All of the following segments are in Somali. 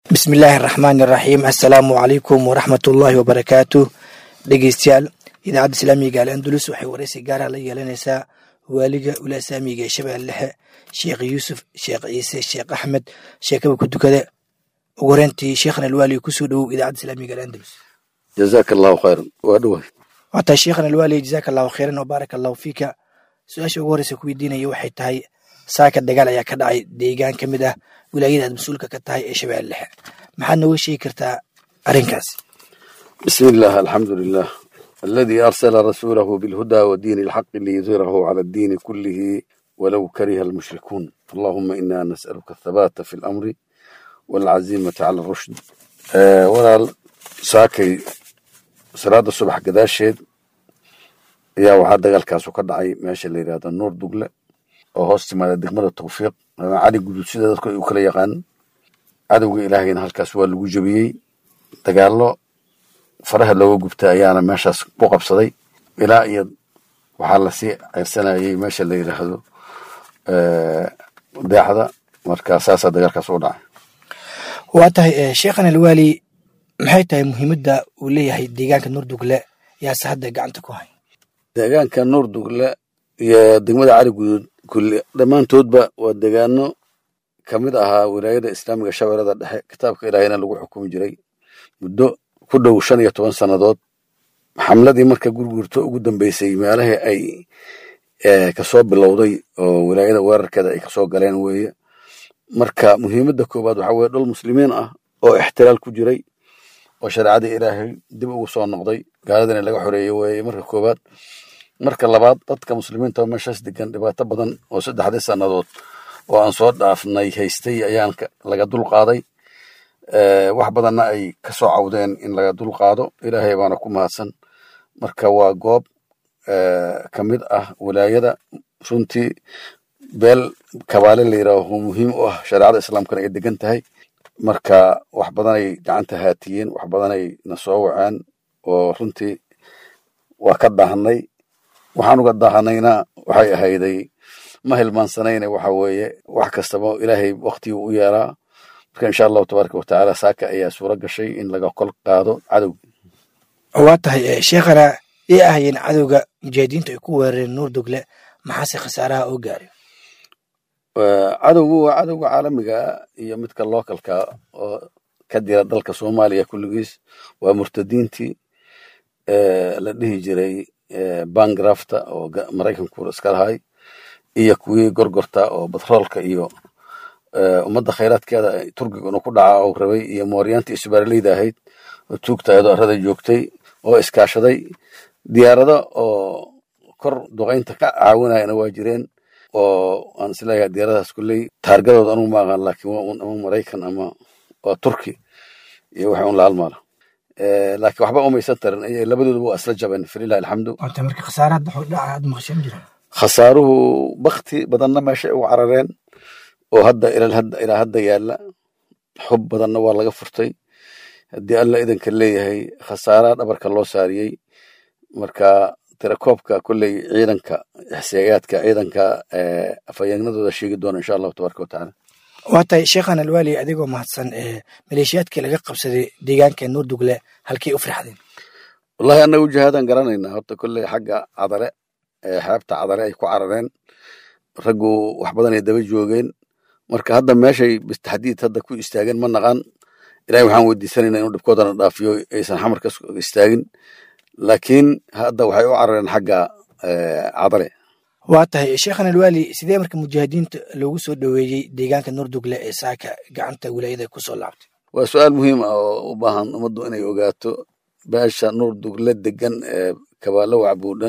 bismillaahi araxmaani iraxiim assalaamu calaykum waraxmatullaahi wabarakaatu dhegeystayaal idaacadda islaamiga al andalus waxay waraysi gaara la yeelanaysaa waaliga ulaasaamiga ee shabeelle dhexe sheekh yuusuf sheekh ciise sheekh axmed sheekaba ku dukade ugu horeyntii sheekhana alwaali kusoo dhowow idaacadda islaamiga al andalus jazaaka allahu khayran waa dhoway waataa sheekhana alwaali jazaaka allahu khayran wabaaraka allahu fiika su-aasha ugu horeysa ku weydiinaya waxay tahay saaka dagaal ayaa ka dhacay deegaan ka mid ah wilaayada aad mas-uulka ka tahay ee shabeelle dhexe maxaad nooga sheegi kartaa arrinkaas bismi illah alxamdu lilah aladi arsala rasuulahu bilhuda wa diini alxaqi liyudhirahu cala addiini kullihi walow kariha almushrikuun allahuma ina nas'aluka athabaata fi lamri waalcazimata cala arushd walaal saakay salaada subax gadaasheed ayaa waxaa dagaalkaasu ka dhacay meesha la yidhahdo nuur dugle oo hoos timaada degmada tawfiiq ama cali guduud sida dadku ay u kala yaqaan cadowga ilaahayna halkaas waa lagu jebiyey dagaallo faraha looga gubta ayaana meeshaas ku qabsaday ilaa iyo waxaa lasii ceyrsanayay meesha la yidhaahdo deexda marka saasaa dagaalkaas u dhacay waa tahay sheekhan alwaali maxay tahay muhiimadda uu leeyahay deegaanka nuurdugle yaase hadda gacanta ku hay deegaanka nuur dugle iyo degmada cali guduud kulli dhammaantoodba waa deegaano ka mid ahaa wilaayada islaamiga shabeellada dhexe kitaabka ilaahayna lagu xukumi jiray muddo ku dhow shan iyo toban sannadood xamladii marka gurgurto ugu dambeysay meelahii ay kasoo bilowday oo wilaayada weerarkeeda ay kasoo galeen weeye marka muhiimadda koowaad waxaa weye dhul muslimiin ah oo ixtiraal ku jiray oo shareecadii ilaahay dib ugu soo noqday gaaladina laga xoreeyey weeye marka koowaad marka labaad dadka muslimiinta oo meeshaas degan dhibaato badan oo saddexdii sannadood oo aan soo dhaafnay haystay ayaan laga dul qaaday wax badanna ay ka soo cawdeen in laga dul qaado ilaahay baana ku mahadsan marka waa goob ka mid ah wilaayada runtii beel kabaale la yidhaaho muhiim u ah shareecada islaamkana ay degan tahay marka wax badanay gacanta haatiyeen wax badanay na soo waceen oo runtii waa ka daahnay waxaan uga daahanayna waxay ahayday ma hilmaansanayne waxa weeye wax kastaba ilaahay waktigii u yeelaa marka insha allahu tabaaraka watacaala saaka ayaa suuro gashay in laga kol qaado cadowga waa tahay sheekhana ii ahayeen cadowga mujaahidiintu ay ku weerareen nuur dugle maxaase khasaaraha oo gaaray cadowgu waa cadowga caalamiga iyo midka localka oo ka dira dalka soomaaliya kulligiis waa murtadiintii la dhihi jiray bangrafta oo maraykanku iska lahay iyo kuwii gorgorta oo batroolka iyo ummadda khayraadkeeda turkiga inu ku dhaca oo rabay iyo mooryaantii isbaaraleyda ahayd oo tuugta ayadoo arrada joogtay oo iskaashaday diyaarado oo kor duqaynta ka caawinayana waa jireen oo aan isleeyahay diyaaradahaas kulley taargadooda anugu ma aqaan laakiin waa un ama maraykan ama waa turki iyo waxay un la halmaala laakiin waxba umaysan tarin labadooduba waa isla jabeen falilahi alxamdu waata marka khasaaraha dhaca aad maqashan jira khasaaruhu bakti badanna meeshay ugu carareen oo hadda ilaa hadda yaalla xub badanna waa laga furtay haddii alla idanka leeyahay khasaaraha dhabarka loo saariyey marka tirakoobka kolley ciidanka xisaayaadka ciidanka afhayeenadooda sheegi doona insha allahu tabaaraka watacaala waa tahay sheekhan alwaali adigoo mahadsan maleeshiyaadkii laga qabsaday deegaanka nuurdugle halkay u firxadeen wallahi annagu jihaadaan garanaynaa horta kolley xagga cadale xeebta cadale ay ku carareen raggu wax badan ay daba joogeen marka hadda meeshay bistaxdiid hadda ku istaageen ma naqaan ilahay waxaan weydiisanayna inuu dhibkoodana dhaafiyo aysan xamar ka istaagin laakiin hadda waxay u carareen xagga cadale waa tahay sheekhan alwaali sidee marka mujaahidiinta loogu soo dhoweeyey deegaanka nuurdugle ee saaka gacanta wilaayada ku soo laabtay waa su-aal muhiim ah oo u baahan ummaddu inay ogaato beesha nuurdugle degan ee kabaalo wacbuudhan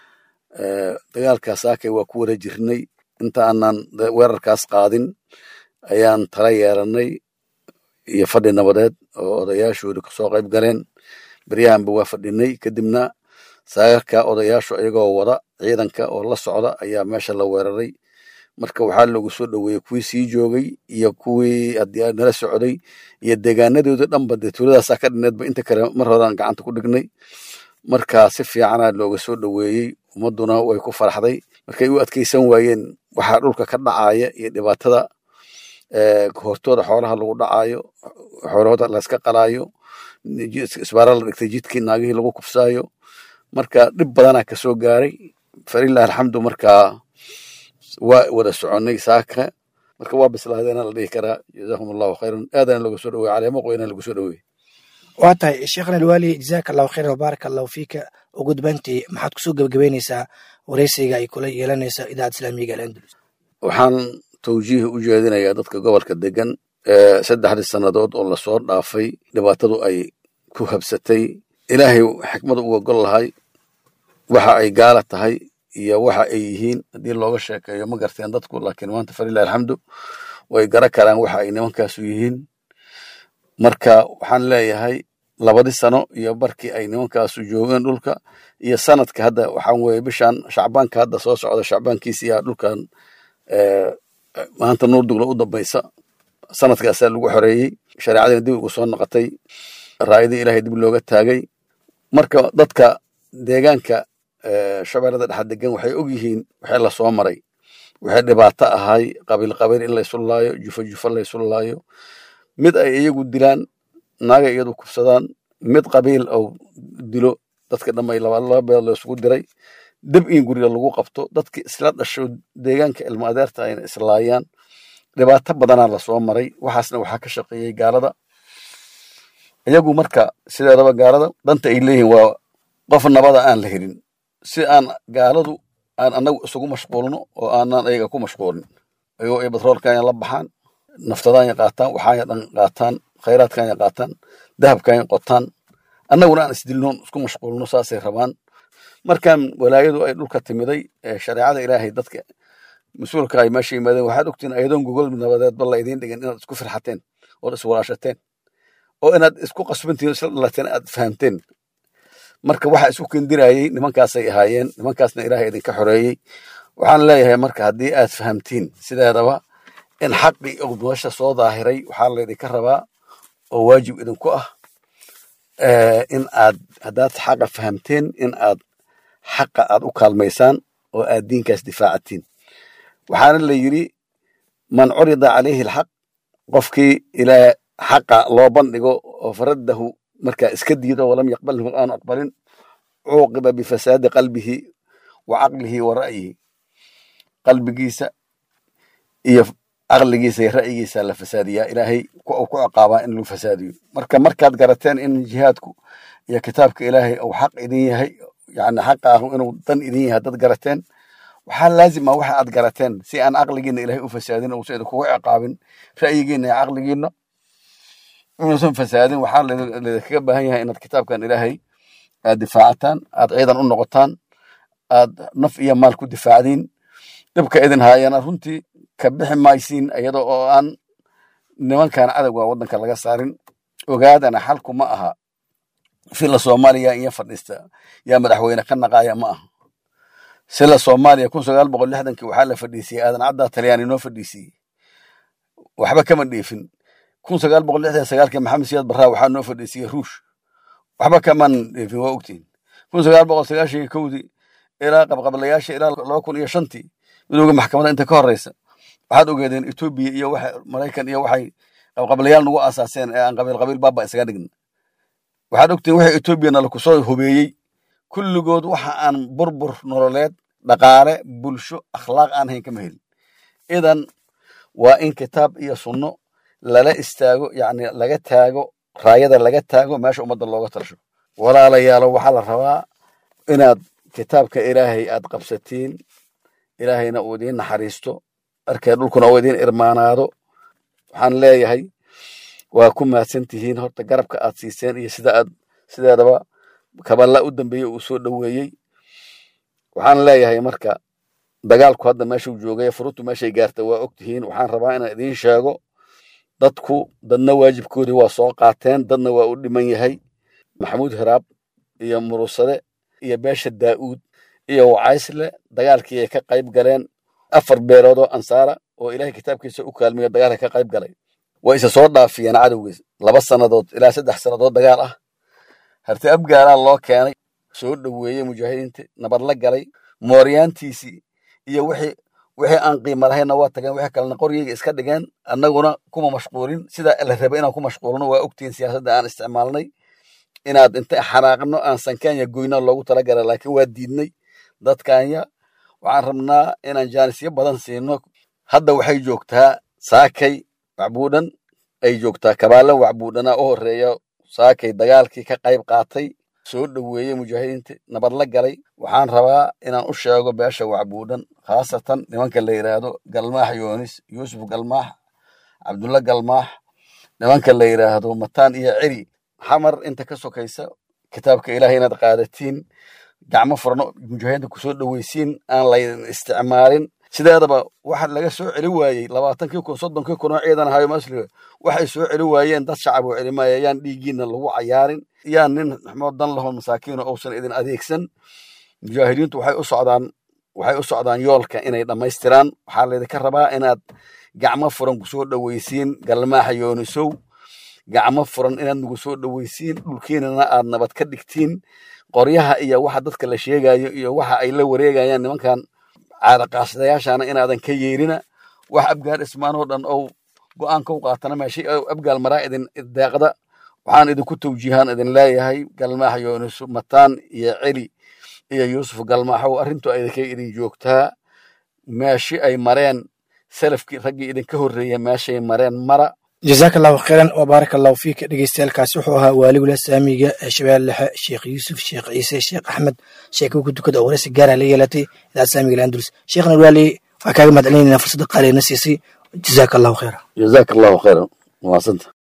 dagaalkaa saakay waa ku wara jirnay inta aanan weerarkaas qaadin ayaan tala yeelanay iyo fadhi nabadeed oo odayaashooda kasoo qayb galeen beryahanba waa fadhinay kadibna saagarka odayaashu iyagoo wada ciidanka oo la socda ayaa meesha la weeraray marka waxaa loogu soo dhoweeyey kuwii sii joogay iyo kuwii haddii nala socday iyo deegaanadooda dhanba dee tuuladaasaa ka dhineedba inta kale mar horaan gacanta ku dhignay marka si fiicana looga soo dhoweeyey ummadduna way ku faraxday markay u adkeysan waayeen waxaa dhulka ka dhacaya iyo dhibaatada hortooda xoolaha lagu dhacaayo xoolahooda layska qalaayo isbaara la dhigtay jidkii naagihii lagu kufsaayo marka dhib badanaa kasoo gaaray falilah alxamdu markaa waa wada soconnay saaka marka waa bislaadeena la dhihi karaa jazakum allahu khayran aadana looga soo dhowey caleemo qoyna lagu soo dhowey waa tahay sheekhna alwaali jazaaka allahu khayran wabaaraka allahu fiika ugu dambayntii maxaad kusoo gebagabeynaysaa wareysiga ay kula yeelanaysa idaacad islaamiga alandalus waxaan tawjiih u jeedinayaa dadka gobolka degan saddexdii sannadood oo lasoo dhaafay dhibaatadu ay ku habsatay ilaahay xikmadu uga gol lahay waxa ay gaala tahay iyo waxa ay yihiin haddii looga sheekeeyo ma garteen dadku laakiin maanta falilah alxamdu way gara karaan waxa ay nimankaasu yihiin marka waxaan leeyahay labadii sano iyo barkii ay nimankaasu joogeen dhulka iyo sanadka hadda waxaan weye bishan shacbaanka hadda soo socda shacbaankiisa iyaa dhulkan maanta nuur dugla u dambaysa sanadkaasaa lagu xoreeyey shareecadiina dib ugu soo noqotay raayadii ilaahay dib looga taagay marka dadka deegaanka shabeellada dhexa degan waxay og yihiin waxay la soo maray waxay dhibaato ahay qabiil qabiil in laysu laayo jufo jufo laysu laayo mid ay iyagu dilaan naagay iyadu kufsadaan mid qabiil ou dilo dadka dhamay laba beed laysugu diray dib in guriga lagu qabto dadki isla dhasho deegaanka ilmo adeerta ayna islaayaan dhibaato badanaa lasoo maray waxaasna waxaa ka shaqeeyey gaalada iyagu marka sideedaba gaalada danta ay leeyihiin waa qof nabada aan la helin si aan gaaladu aan anagu isugu mashquulno oo aanan ayaga ku mashquulin ayagoo ay batroolkanya la baxaan naftadaanya qaataan waxaanya dhan qaataan khayraadkanya qaataan dahabkanya qotaan annaguna aan isdilnoon isku mashquulno saasay rabaan markan walaayadu ay dhulka timiday shareecada ilaahay dadka mas-uulka ay meesha yimaadeen waxaad ogtiin ayadoon gogol nabadeedba la idiin dhigin inaad isku firxateen ood iswalaashateen oo inaad isku qasbantihin isla dhalateen aad fahamteen marka waxa isku kendirayey nimankaasay ahaayeen nimankaasna ilaahay idinka xoreeyey waxaan leeyahay marka haddii aad fahamtiin sideedaba in xaqii meesha soo daahiray waxaa laydinka rabaa oo waajib idinku ah in aad haddaad xaqa fahamteen in aad xaqa aad u kaalmaysaan oo aad diinkaas difaacatiin waxaana la yidhi man curida calayhi alxaq qofkii ilaa xaqa loo bandhigo oo faraddahu markaa iska diido walam yaqbalhu aanu aqbalin cuuqiba bifasaadi qalbihi wa caqlihi wa ra'yihi qalbigiisa iyo caqligiisa iyo ra'yigiisa la fasaadiyaa ilaahay ku ciqaabaa in lagu fasaadiyo marka markaad garateen in jihaadku iyo kitaabka ilaahay uu xaq idin yahay yani xaqa ah inuu dan idin yahay dad garateen waxaa laazima waxa aad garateen si aan caqligiina ilahay u fasaadin uusan idinkugu ciqaabin ra'yigiina iyo caqligiina inuusan fasaadin waxaa laydinkaga baahan yahay inaad kitaabkan ilaahay aad difaacataan aad ciidan u noqotaan aad naf iyo maal ku difaacdiin dhibka idin haayana runtii ka bixi maysiin iyada oo aan nimankan cadowga waddanka laga saarin ogaadana xalku ma aha fila soomaaliya iyo fadhiista yaa madaxweyne ka naqaaya ma aha sila soomaaliya kun sagaal boqol lixdankii waxaa la fadhiisiyey aadan caddaa talyaani noo fadhiisiyey waxba kama dheefin kun sagaal boqol lixdan sagaalkii maxamed siyaad barraa waxaa noo fadhiisiyey ruush waxba kaman dheefin waa ogtiin kun sagaal boqol sagaashan iyo kowdii ilaa qabqablayaasha ilaa laba kun iyo shantii midooga maxkamadda inta ka horeysa waxaad ogeedeen etoobiya iyo waxa maraykan iyo waxay qabqablayaal nagu aasaaseen ee aan qabiil qabiil baaba isaga dhigna waxaad ogtiin waxa etoobiya nala kusoo hobeeyey kulligood waxa aan burbur nololeed dhaqaale bulsho akhlaaq aan hayn kama helin idan waa in kitaab iyo sunno lala istaago yacni laga taago raayada laga taago meesha ummadda looga talasho walaalayaalo waxaa la rabaa inaad kitaabka ilaahay aad qabsatiin ilaahayna uu idiin naxariisto arkee dhulkuna uu idiin irmaanaado waxaan leeyahay waa ku mahadsan tihiin horta garabka aad siiseen iyo sida aad sideedaba kaballa u dambeeyey uu soo dhoweeyey waxaan leeyahay marka dagaalku hadda meeshuu joogay furuntu meeshay gaarta waa og tihiin waxaan rabaa inaan idiin sheego dadku dadna waajibkoodii waa soo qaateen dadna waa u dhiman yahay maxamuud hiraab iyo murusade iyo beesha daa'uud iyo wacaysle dagaalkii ay ka qayb galeen afar beelood oo ansaara oo ilaahay kitaabkiisa u kaalmiyo dagaalka ka qayb galay way isa soo dhaafiyeen cadowgiis laba sannadood ilaa saddex sannadood dagaal ah harti abgaalaa loo keenay soo dhoweeyey mujaahidiinta nabad la galay mooryaantiisii iyo wixii wixii aan qiimo lahaynna waa tageen wixii kalena qoryayga iska dhigeen annaguna kuma mashquulin sida la rabay inaan ku mashquulno waa ogtihiin siyaasadda aan isticmaalnay inaad inta xanaaqno aan sankanya goyna loogu talagala laakiin waa diidnay dadkanya waxaan rabnaa inaan jaanisyo badan siino hadda waxay joogtaa saakay wacbuudhan ay joogtaa kabaalan wacbuudhana u horeeya saakay dagaalkii ka qayb qaatay soo dhoweeyey mujaahidiinta nabad la galay waxaan rabaa inaan u sheego beesha wacbuudhan khaasatan nimanka la yidhaahdo galmaax yoonis yuusuf galmaax cabdulla galmaax nimanka la yidhaahdo mataan iyo ceri xamar inta ka sokaysa kitaabka ilahay inaad qaadatiin gacmo furano mujaahidiinta kusoo dhoweysiin aan laydin isticmaalin sideedaba waxa laga soo celi waayey labaatankii kun soddonkii kun oo ciidan ahayo masliga waxay soo celi waayeen dad shacab oo celimaya yaan dhiiggiina lagu cayaarin yaan nin maxmood dan lahoo masaakiino uusan idin adeegsan mujaahidiintu waxay u socdaan waxay u socdaan yoolka inay dhammaystiraan waxaa laydinka rabaa inaad gacmo furan kusoo dhoweysiin galmaaxa yoonisow gacmo furan inaad nagu soo dhoweysiin dhulkiinana aad nabad ka dhigtiin qoryaha iyo waxa dadka la sheegayo iyo waxa ay la wareegayaan nimankan caadaqaasadayaashana inaadan ka yeerina wax abgaal ismaanoo dhan ou go'aanka u qaatana meeshay abgaal maraa idin deeqda waxaan idinku tawjiihaan idin leeyahay galmaax yoonis mataan iyo celi iyo yuusuf galmaaxow arrintu idinka idin joogtaa meeshi ay mareen salafkii raggii idinka horreeya meeshay mareen mara jazaaka allahu khayran wa baaraka allahu fiika dhegeystayaalkaasi wuxuu ahaa waaligula saamiga ee shabeelle dhexe sheekh yuusuf sheekh ciise sheekh axmed sheekuu ku tukada oo waraysi gaara la yeelatay idaacad saamiga landulus sheekhna waali waxaa kaaga mahad celinayna fursadda qaaliina siisay jazaaka allahu khayra jazaaka allahu khayran maasanta